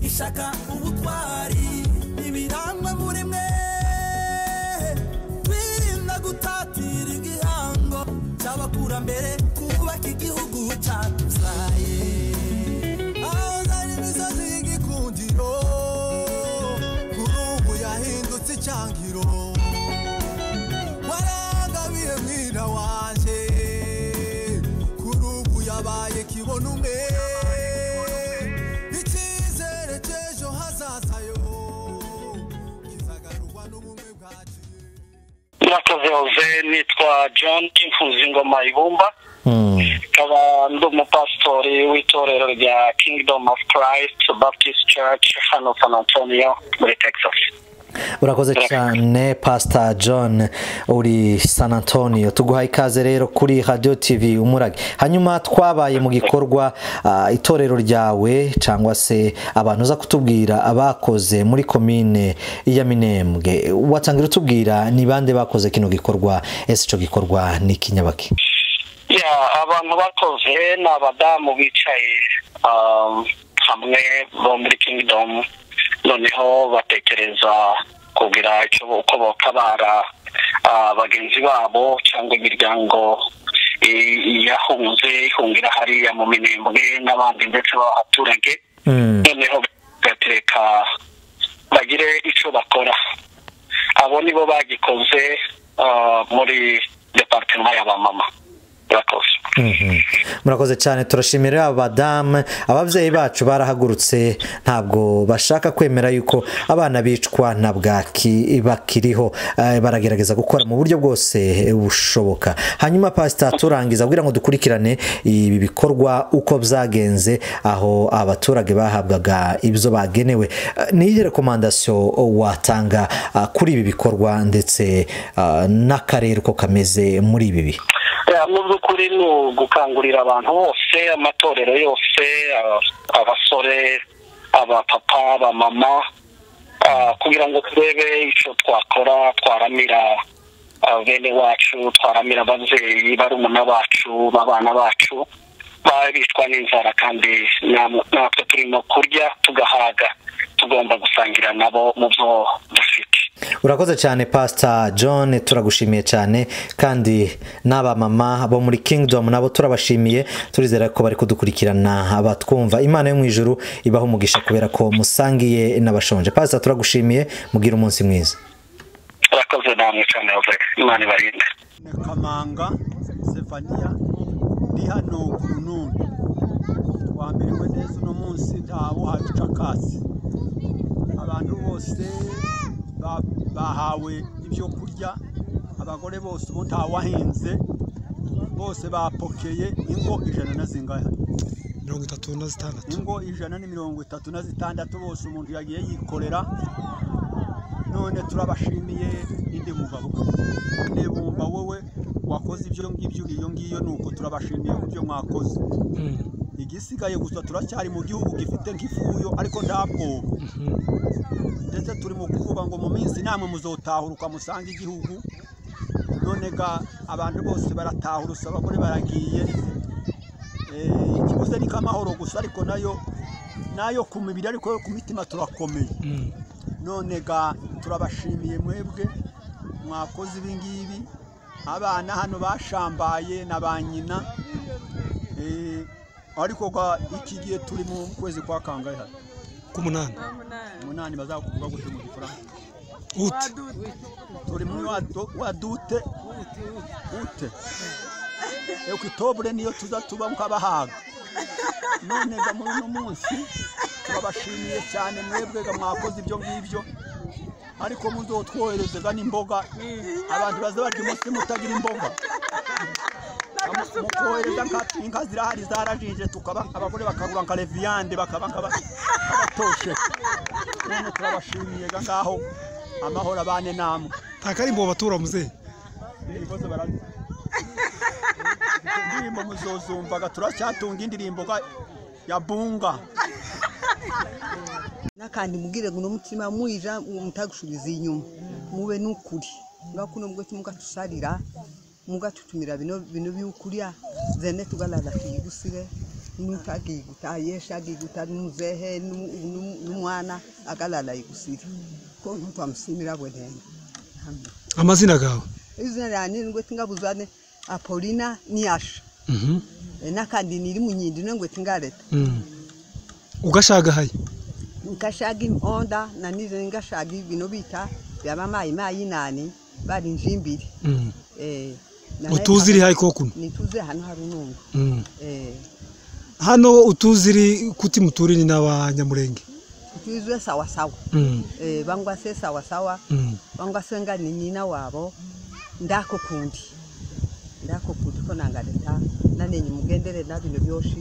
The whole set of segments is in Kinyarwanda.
ishyaka ubutwari ibirangwa muri mwe twirinda gutatira igihango cy'abakurambere kubaka igihugu cyatuzaye aho zari imisozi y'igikundiro kuri ubu yahindutse icyangiro warangabiye mwira wanjye kuri ubu yabaye kibonume icyizere cy'ejo hazaza yo kizagarurwa n'ubumwe bwacu murakoze hose nitwa john imfuzi ingoma ibumba nkaba ndi umupasitori w'itorero rya kingdom of christ baptist church hano san antonio muri texas urakoze cyane pasita john uri san antonio tuguha ikaze rero kuri radiyo tivi umurage hanyuma twabaye mu gikorwa ah, itorero ryawe cyangwa se abantu uza kutubwira abakoze muri komine ya minembwe watangira utubwira ni bande bakoze kino gikorwa ese icyo gikorwa ni kinyabaki ya abantu bakoze ni abadamu bicaye um, hamwe bo muri kingdom noneho batekereza kugira icyo uko batabara ah, bagenzi babo cyangwa imiryango i- yahunze ihungira hariya mu minembwe n'abandi ndetse b'abaturage Mm. noneho bagateka bagire icyo bakora abo nibo bagikoze ah, muri departement y'abamama murakoze Mhm. murakoze cyane turashimira aba badamu ababyeyi bacu barahagurutse ntabwo bashaka kwemera yuko abana bicwa na bwaki bakiriho Eh, baragerageza gukora mu buryo bwose bushoboka hanyuma pasita turangiza kugira ngo dukurikirane ibi bikorwa uko byagenze aho abaturage bahabwaga ibyo bagenewe Eh, ni iyihe rekomandasiyo watanga ah, kuri ibi bikorwa ndetse ah, n'akarere uko kameze muri ibi bihe Ya, mu by'ukuri ni ugukangurira abantu bose amatorero yose a- abasore abapapa abamama ah, kugira ngo turebe icyo twakora twaramira ah, bene wacu twaramira ababyeyi barumuna bacu babana bacu baba bicwa n'inzara kandi nam- natwe turimo kurya tugahaga tugomba gusangira nabo mu byo dufite urakoze cyane pasita john turagushimiye cyane kandi n'aba mama bo muri kingdom nabo turabashimiye turizera ko bari kudukurikirana batwumva imana yo mu ijuru ibaho umugisha kubera ko musangiye n'abashonje pasita turagushimiye mugire umunsi mwiza urakoze namwe cyane Jose. imana ibarinde Kamanga Sefania ndi hano ku Rununi twambiriwe neza uno munsi ntawe uhaca akasi abantu bose ba- bahawe ibyo kurya abagore bose ubu ntawahinze bose bapokeye ingo ijana na zingahe mirongo itatu na zitandatu ingo ijana ni mirongo itatu na zitandatu bose umuntu yagiye yikorera none turabashimiye indi mugabo nebumba wowe wakoze ibyo ngibyo iyo ngiyo ni uko turabashimiye ku byo mwakoze igisigaye gusa turacyari mu gihugu gifite nk'ifuyo ariko nta bwoba ndetse turi mu kuvuga ngo mu minsi namwe muzotahuruka musange igihugu none ga abantu bose baratahurutse abagore baragiye Eh, ikiguzi ni k'amahoro gusa ariko nayo nayo ku mibiri ariko yo ku mitima turakomeye none ga turabashimiye mwebwe mwakoze ibingibi abana hano bashambaye na ba nyina Eh, ariko ga iki gihe turi mu kwezi kwa kangahe hano k'umunani umunani bazakuvuga gute mu gifaransa uti turi muri wa do- wa dute ute ekutobure niyo tuza tuba mukabahaga none ga muri uno munsi turabashimiye cyane mwebwe ga mwakoze ibyo ngibyo ariko muzotwohereze ga n'imboga abantu baza barya umunsi mutagira imboga Mu- mu kohereza nka- inka zirahari zarajije tukaba abagore bakagura nka leviyande bakaba nk'abatoshe none turabashimiye ga ngaho amahoro abane namwe nta karimbo batura muzehe ibibazo barabyo indirimbo muzozumvaga turacyatunga indirimbo ga- ya bunga n'akandi mubwire ngo n'umutima mwija mutagushubiza inyuma mube n'ukuri ngaho kuno bwo mugatusharira mugatutumira bino bino by'ukurya zene tugalala tuyigusire n'utagiguta ayesha agiguta n'umuzehe n'umu- n'umu- n'umwana agalala ayigusira ko ntitwamusimira bwenene amazina gawe izina ryanje ningwete ingabuzane apolina niyasha Mhm. Eh, n'akandi niri mu nyindi nengwete ingareta Mm. ugashagahaye nkashaga imponda nanize ngashaga ibintu bita byaba mayimayi nani bari injimbiri Mm. Eh, na- utuzi iri hayi ko kuno nituze hano hari unungu Mm. Eh, hano utuzi iri kuti muturini n'abanyamurenge tuzwe sawasawa Mm. Eh, bangwa se sawasawa Mm. bangwa se nga ni nyina wabo ndako kundi ndako kundi ko nangaleta nanenye mugendere na bino byoshi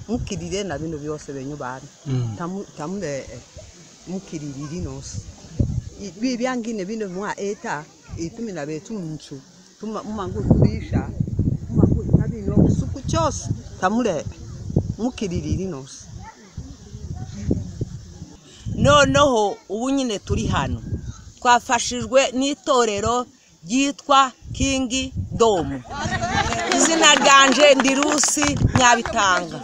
mukirire na bino byose benyu bana Mm. tamu tamu eh, eh, mukiririri nonse ibi byangine bino mwa eta itumi na betu munchu tuma mumangu kurisha mumangu tabino suku cyose tamure mukiririri nonse noneho ubu nyine turi hano twafashijwe n'itorero ryitwa kingi domu izina ryanje ndi rusi nyabitanga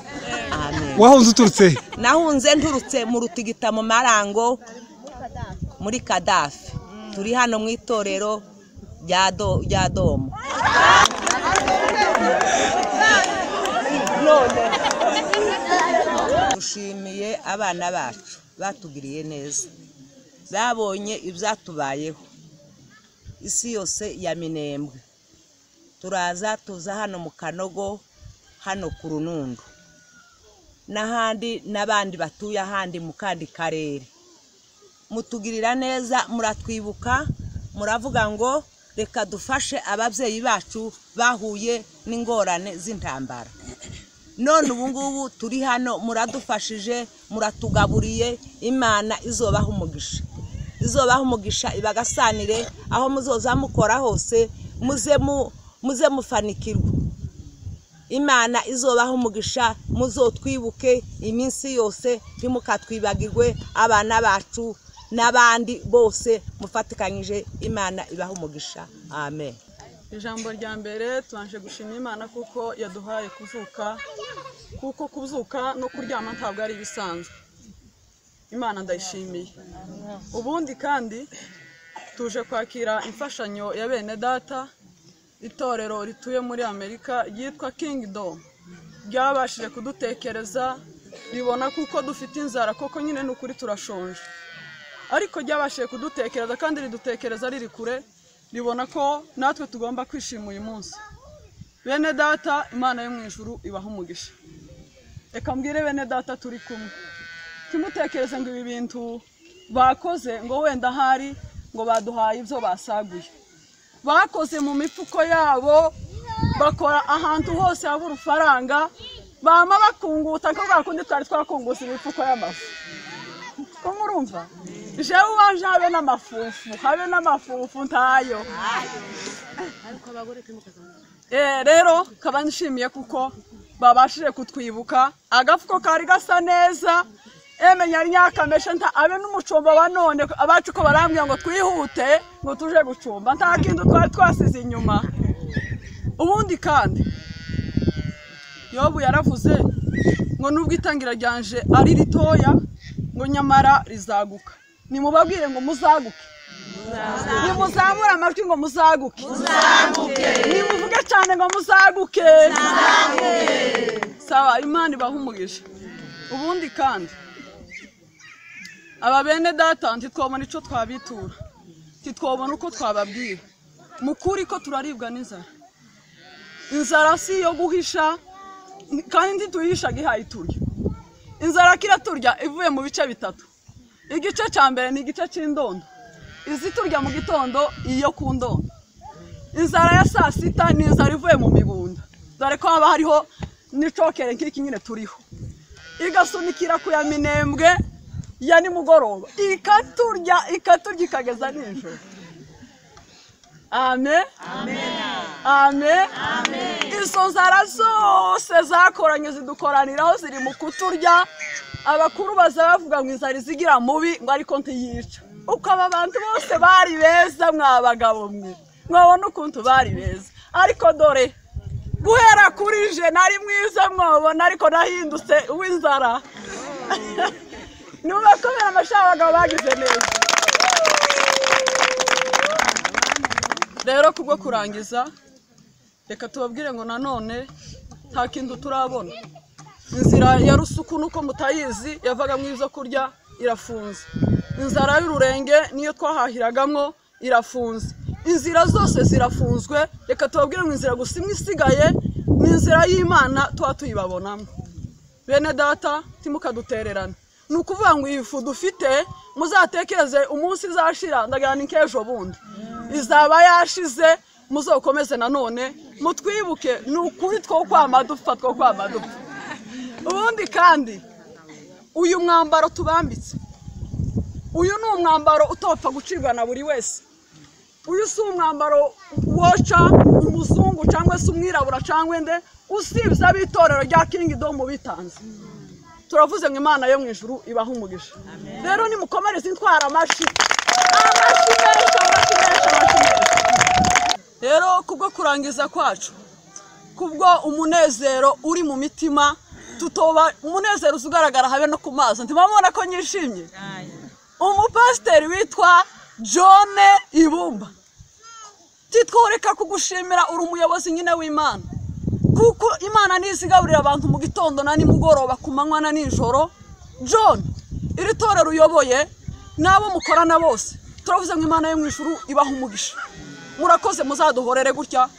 amen wahunze uturutse he? nahunze nturutse mu rutigita mu marango muri kadafi turi hano mu itorero rya do- rya domu dushimiye abana bacu batugiriye neza babonye ibyatubayeho isi yose ya minembwe turaza tuza hano mu kanogo hano ku runundu n'ahandi n'abandi batuye ahandi mu kandi karere mutugirira neza muratwibuka muravuga ngo reka dufashe ababyeyi bacu bahuye n'ingorane z'intambara none ubu ngubu turi hano muradufashije muratugaburiye imana izobaha umugisha izobaha umugisha ibagasanire aho muzoza mukora hose muze mu- muze mufanikirwa imana izobaha umugisha muzotwibuke iminsi yose ntimukatwibagirwe abana bacu n'abandi bose mufatikanyije imana ibaha umugisha amen ijambo rya mbere tubanje gushima imana kuko yaduhaye kuzuka kuko kuzuka no kuryama ntabwo ari ibisanzwe imana ndayishimiye ubundi kandi tuje kwakira imfashanyo ya bene data itorero rituye muri amerika ryitwa kingdom ryabashije kudutekereza ribona kuko dufite inzara koko nyine ni ukuri turashonje ariko ryabashije kudutekereza kandi ridutekereza riri kure ribona ko natwe tugomba kwishima uyu munsi bene data imana yo mu ijuru ibaha umugisha reka mbwire bene data turi kumwe ntimutekereze ngo ibi bintu bakoze ngo wenda ahari ngo baduhaye ibyo basaguye bakoze mu mifuko yabo bakora ahantu hose haba urufaranga bama bakunguta ko bwa kundi twari twakungutse imifuko y'amafu ko murumva jewe ubanje habe n'amafufu habe n'amafufu ntayo Eh, rero kaba nshimiye kuko babashije kutwibuka agafuko kari gasa neza emenya ari nyakameshe nta abe n'umucumba wa none abacu ko barambwira ngo twihute ngo tuje gucumba nta kintu twari twasize inyuma ubundi kandi yobu yaravuze ngo nubwo itangira ryanje ari ritoya ngo nyamara rizaguka nimubabwire ngo muzaguke nimuzamure amajwi ngo muzaguke nimuvuge cyane ngo muzaguke sawa imana ibaha umugisha ubundi kandi aba bene data ntitwabona icyo twabitura ntitwabona uko twababwira mu kuri ko turaribwa n'inzara inzara si iyo guhisha kandi ntituyihishaga ihaye turya inzara kira turya ivuye mu bice bitatu igice cya mbere ni igice cy'indondo izi turya mu gitondo iyo ku ndondo inzara ya saa sita ni inzara ivuye mu mibunda dore ko haba hariho n'icokere nk'iki nyine turiho igasunikira ku ya minembwe ya nimugoroba ikaturya ikaturya ikageza nijoro ame ame izo nzara zose zakoranye zidukoraniraho ziri mu kuturya abakuru baza bavuga ngo inzara izigira mubi ngo ariko ntiyica uko aba bantu bose bari beza mwabagabo mwe mwabona ukuntu bari beza ariko dore guhera kuri je nari mwiza mwabona ariko nahindutse uw'inzara niba kubera amashami abagabo bagize neza rero kubwo kurangiza reka tubabwire ngo nanone nta kintu turabona inzira ya rusuku nuko mutayizi yavagamo ibyo kurya irafunze inzara y'ururenge niyo twahahiragamo irafunze inzira zose zirafunzwe reka tubabwire ngo inzira gusa imwe isigaye ni inzira y'imana tuba tuyibabonamo bene data timukadutererana ni ukuvuga ngo iyi fu dufite muzatekereze umunsi izashira ndagira ni k'ejo bundi izaba yashize muzokomeze nanone mutwibuke ni ukuri two kwama dupfa two kwama dupfa ubundi kandi uyu mwambaro tubambitse uyu ni umwambaro utopfa gucibwa na buri wese uyu si umwambaro woca umuzungu cyangwa se umwirabura cyangwa ende usibye ab'itorero rya kingidomu bitanze turavuze ngo imana yo mu ijuru ibaha umugisha rero nimukomereze intwara amashi amashi menshi amashi menshi amashi menshi rero kubwo kurangiza kwacu kubwo umunezero uri mu mitima tutoba umunezero uza ugaragara habe no ku maso ntibamubona ko nyishimye umupasiteri witwa john ibumba titworeka kugushimira uri umuyobozi nyine w'imana kuko imana ntizigaburira abantu mu gitondo na nimugoroba ku manywa na nijoro john iri torero uyoboye n'abo mukorana bose turavuze ngo imana yo mu ijuru ibaha umugisha murakoze muzaduhorere gutya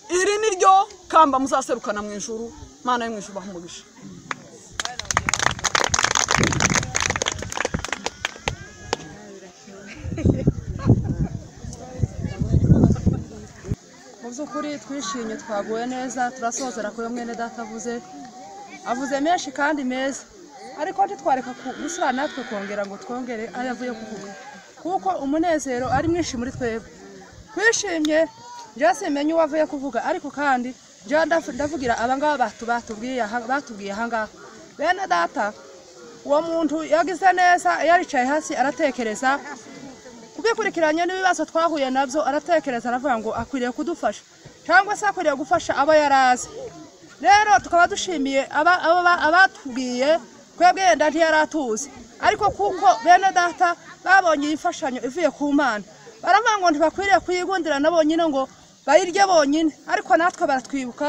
iri ni ryo kamba muzaserukana mu ijuru imana yo mu ijuru ibaha umugisha mu by'ukuri twishimye twaguwe neza turasozera kuri mwene data avuze avuze menshi kandi meza ariko ntitwareka gusura natwe kongera ngo twongere aho yavuye kuvuga kuko umunezero ari mwinshi muri twebwe twishimye njyewe simenya uwo avuye kuvuga ariko kandi njyewe ndaf- ndavugira abangaba batu- batubwiye aha- batubwiye ahangaha bene data uwo muntu yagize neza iyo aricaye hasi aratekereza kubikurikiranye n'ibibazo twahuye nabyo aratekereza aravuga ngo akwiriye kudufasha cyangwa se akwiriye gufasha abo yari azi rero tukaba dushimiye aba- aba- abatubwiye twebwe yenda ntiyari atuzi ariko kuko bene data babonye iyi mfashanyo ivuye ku mana baravuga ngo ntibakwiriye kuyigundira na bonyine ngo bayirye bonyine ariko natwe baratwibuka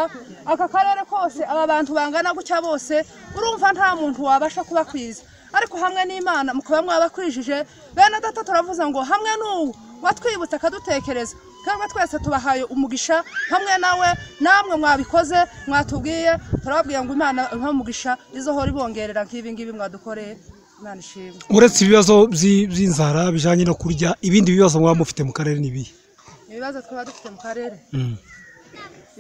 aka karere kose aba bantu bangana gutya bose urumva nta muntu wabasha kubakwiza ariko hamwe n'imana mukaba mwabakwijije bene data turavuze ngo hamwe n'ubu watwibutse akadutekereza twebwe twese tubahaye umugisha hamwe nawe namwe mwabikoze mwatubwiye turababwiye ngo imana ibahe umugisha izohora ibongerera nk'ibi ngibi mwadukoreye imana ishimwe uretse ibibazo by'i- by'inzara bijyanye no kurya ibindi bibazo mwaba mufite mu karere ni ibihe ibibazo twaba dufite mu karere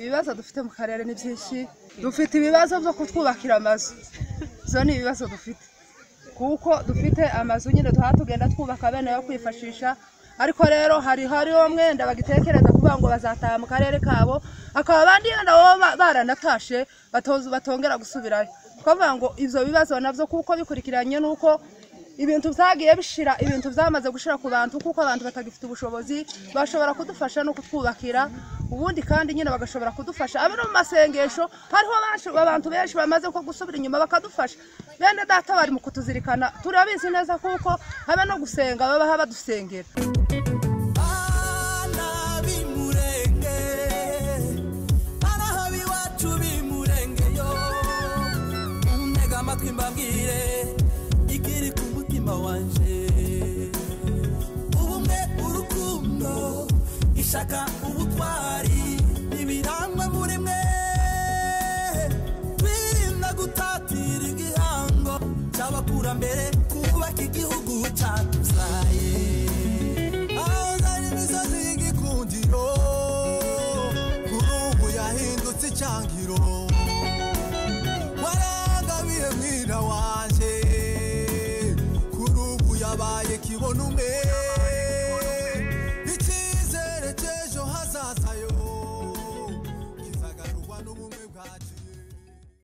ibibazo dufite mu karere ni byinshi dufite ibibazo byo kutwubakira amazu zo ni ibibazo dufite kuko dufite amazu nyine tuha tugenda twubaka bene yo kwifashisha ariko rero hari hariho mwenda bagitekereza kuvuga ngo bazataha mu karere kabo akaba abandi yenda baba ba- baranatashe batoz- batongera gusubirayo twavuga ngo ibyo bibazo nabyo kuko bikurikiranye n'uko ibintu byagiye bishira ibintu byamaze gushira ku bantu kuko abantu batagifite ubushobozi bashobora kudufasha no kutwubakira ubundi kandi nyine bagashobora kudufasha abe no mu masengesho hariho benshi- abantu benshi bamaze ko gusubira inyuma bakadufasha bene data bari mu kutuzirikana turabizi neza kuko habe no gusenga baba badusengera Bana b'Imurenge, bana b'iwacu b'Imurenge yo, muntege amatwi mbabwire ikiri ku mutima wanje. Ubumwe, urukundo, ishaka, ubutwari, ibirangwa muri mwe. Twirinda gutatira igihango cy'abakurambere, kubaka igihugu cyatuzaye. aho zari imisozi y'igikundiro kuri ubu yahindutse icyangiro warangabiye mwira wanjye kuri ubu yabaye kibona umwe